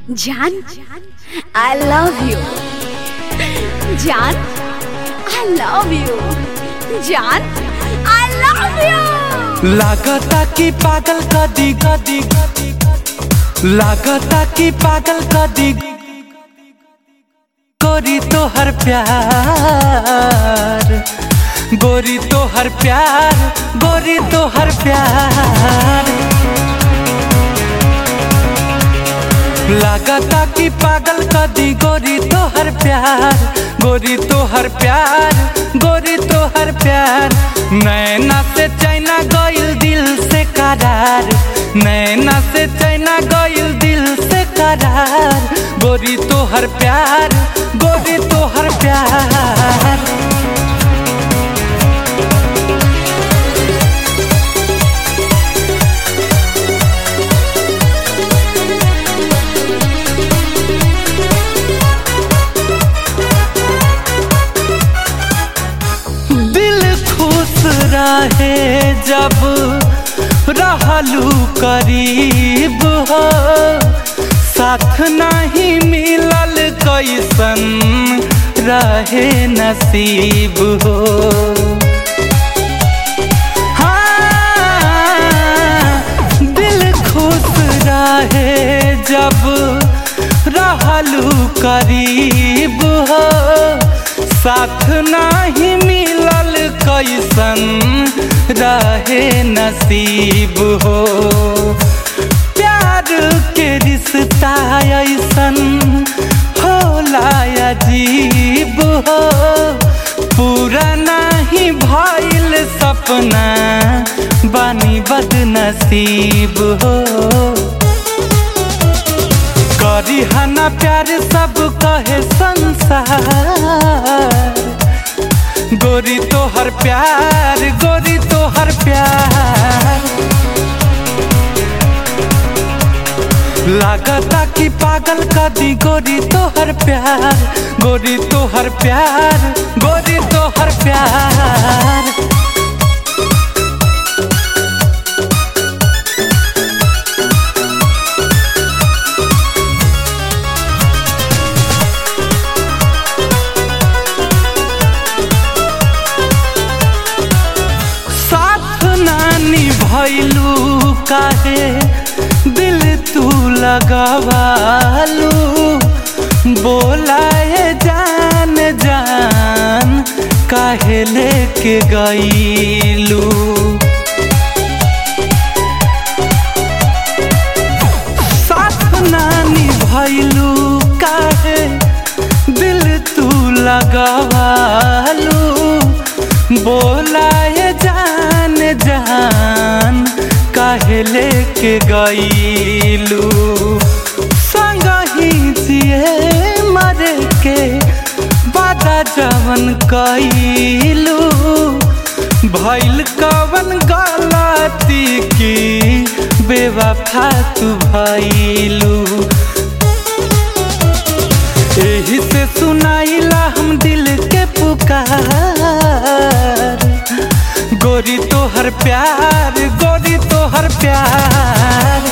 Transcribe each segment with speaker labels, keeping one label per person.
Speaker 1: जान I love you जान I love you जान आई लव यू
Speaker 2: लागता कि पागल कदी कदी लागता कि पागल कदी गोरी तो हर प्यार गोरी तो हर प्यार गोरी तो हर प्यार लागता कि पागल कदी गोरी तो हर प्यार गोरी तो हर प्यार गोरी तो हर प्यार नैना से चैना गइल दिल से करार नैना से चैना गइल दिल से करार गोरी तो हर प्यार गोरी तो हर प्यार दिल खुश रहे जब रहलू करीब हो साथ नहीं मिलल कैसन रहे नसीब हो हाँ, दिल खुश रहे जब रहलू करीब हो साथ नहीं मिलल कैसन रहे नसीब हो प्यार के रिश्ता ऐसन होला अजीब हो पूरा नहीं भइल सपना बानी बदनसीब हो करी हना प्यार सब कहे संसार गोरी तो हर प्यार गोरी तो हर प्यार लागता कि पागल कदी गोरी तो हर प्यार गोरी तो हर प्यार गोरी तो हर प्यार साथ नानी भैलू काहे दिल तू लगवालू बोलाए जान जान काहे लेके गईलू साथ नानी भैलू काहे दिल तू लगवालू बोलाए जान जान काहे लेके गईलू संग ही जिए मरे के बादा जवन कईलू भैल कवन गलती की बेवफा तू भैलू एही से सुनाइला हम दिल के पुकार गोरी तो हर प्यार गोरी तो हर प्यार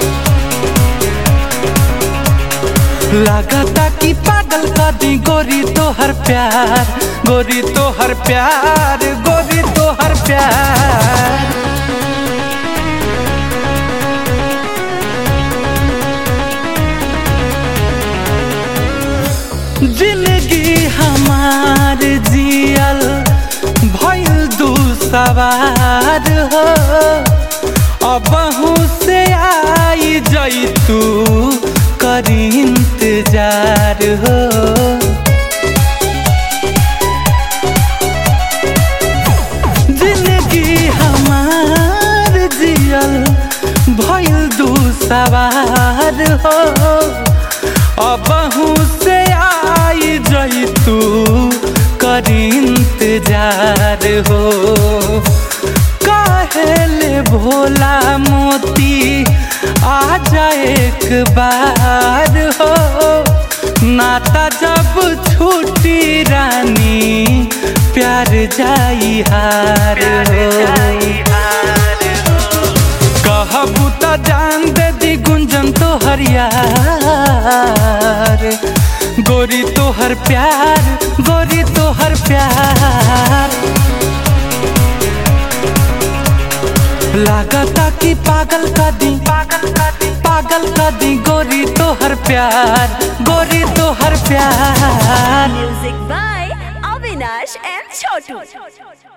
Speaker 2: लागता कि पागल कदी गोरी तो हर प्यार गोरी तो हर प्यार गोरी तो हर प्यार जिंदगी हमार जियल भइल दू सवार हो अबहू से आई जैतू करी इंतजार हो जिंदगी हमार जियल भइल दू सवार हो अबहू से आई जैतू करी इंतजार हो कहेले भोला मोती आ जाए एक बार हो नाता जब छूटी रानी प्यार जाई हार हो कहबू त जान दे दी गुंजन तो हरिया प्यार गोरी तो हर प्यार गोरी तो हर प्यार लागता कि पागल का दी पागल का दी पागल का दी गोरी तो हर प्यार गोरी तो हर प्यार
Speaker 1: Music by Avinash and Chotu.